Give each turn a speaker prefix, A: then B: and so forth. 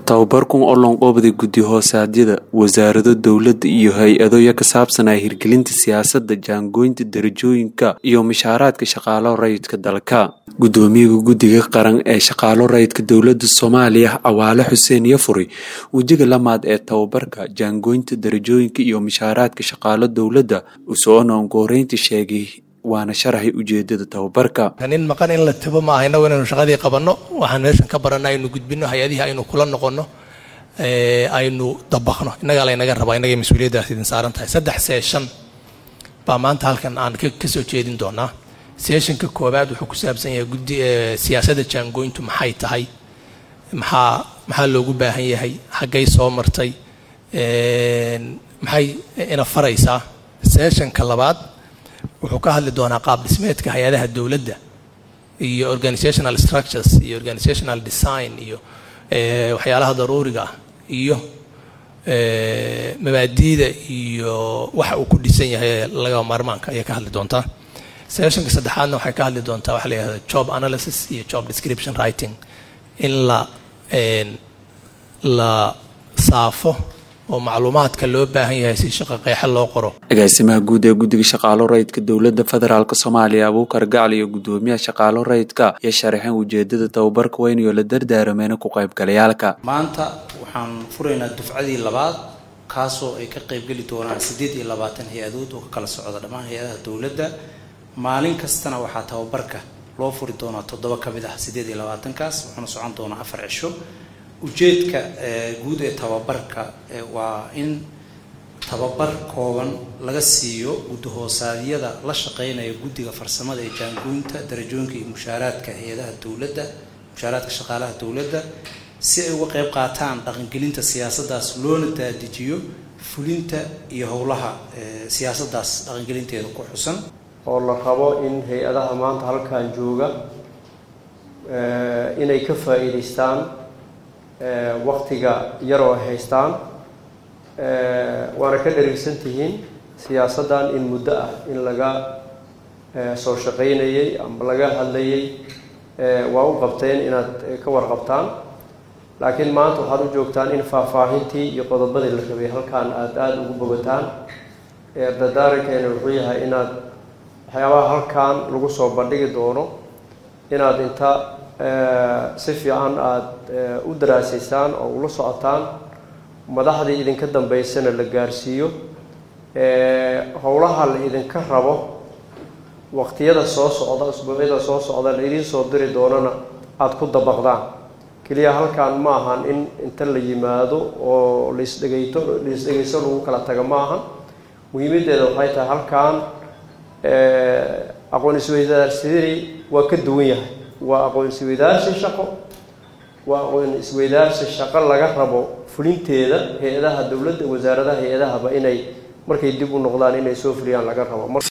A: tababarkan oo loonqoobday guddi hoosaadyada wasaarado dowladda iyo hay-adoya ka saabsan ah hirgelinta siyaasadda jaangooynta darajooyinka iyo mishaaraadka shaqaalo rayidka dalka guddoomiyaha guddiga qaran ee shaqaalo rayidka dowladda soomaaliya cawaale xuseen yafuri wejiga lamaad ee tababarka jaangooynta darajooyinka iyo mishaaraadka shaqaalo dowladda usoona ongoreynta sheegay waana sharaxay ujeedada tababarka
B: nin maqan in la tabo maaha innagu inaynu shaqadii qabanno waxaan meeshan ka baranno aynu gudbinno hay-adihii aynu kula noqonno aynu dabaqno innagaa laynaga rabaa innagay mas-uuliyaddaas idin saaran tahay saddex seeshan baa maanta halkan aan ka soo jeedin doonaa seeshanka koowaad wuxuu ku saabsan yahay guddi siyaasadda jaangoyntu maxay tahay maxaa maxaa loogu baahan yahay xaggay soo martay maxay ina faraysaa seeshanka labaad wuxuu ka hadli doonaa qaab dhismeedka hay-adaha dowladda iyo organizational structures iyo organizational design iyo waxyaalaha daruuriga ah iyo mabaadiida iyo waxa uu ku dhisan yahay laga maarmaanka ayay ka hadli doontaa sessionka saddexaadna waxay ka hadli doontaa waxa la yihahda job analysis iyo job description writing in la la saafo oo macluumaadka loo baahan yahay si shaqo qeexa loo qoro
A: agaasimaha guud ee guddiga shaqaalo rayidka dowladda federaalk soomaaliya abuukar gacal iyo guddoomiyaha shaqaalo rayidka iyo sharaxeen ujeedada tababarka weyn iyo la dardaarameena ku qaybgalayaalka
C: maanta waxaan furaynaa dufcadii labaad kaasoo ay ka qaybgeli doonaan siddeed iyo labaatan hay-adood oo ka kala socda dhammaan hay-adaha dowladda maalin kastana waxaa tababarka loo furi doonaa toddoba ka mid ah siddeed iyo labaatankaas wuxuuna socon doonaa afar cisho ujeedka guud ee tababarka waa in tababar kooban laga siiyo guddahoosaadiyada la shaqeynaya guddiga farsamada ee jaangoynta darajooyinka iyo mushaaraadka hay-adaha dowladda mushaaraadka shaqaalaha dowladda si ay uga qeyb qaataan dhaqangelinta siyaasaddaas loona daadijiyo fulinta iyo howlaha siyaasaddaas dhaqangelinteeda ku xusan
D: oo la rabo in hay-adaha maanta halkan jooga inay ka faa-iideystaan waktiga yaroo ay haystaan waana ka dharigsan tihiin siyaasaddan in muddo ah in laga soo shaqaynayay ama laga hadlayay waa u qabteen inaad ka warqabtaan laakiin maanta waxaad u joogtaan in faahfaahintii iyo qodobadii la rabay halkaan aada aada ugu bogataan dardaarankeena wuxuu yahay inaad waxyaabaha halkaan lagu soo bandhigi doono inaad inta si fiican aada u daraasaysaan oo ula socotaan madaxdii idinka dambeysana la gaarsiiyo howlaha la idinka rabo waqtiyada soo socda usbuucyada soo socda la idiin soo diri doonana aada ku dabaqdaan keliya halkaan ma ahan in inta la yimaado oo laisdhegayto laisdhegayso lagu kala taga ma ahan muhiimaddeeda waxay tahay halkaan aqoon isweydaarsidii waa ka duwan yahay waa aqoon isweydaarsi shaqo waa aqoon isweydaarsi shaqo laga rabo fulinteeda hay-adaha dowladda wasaaradaha hay-adahaba inay markay dib u noqdaan inay soo fuliyaan laga rabo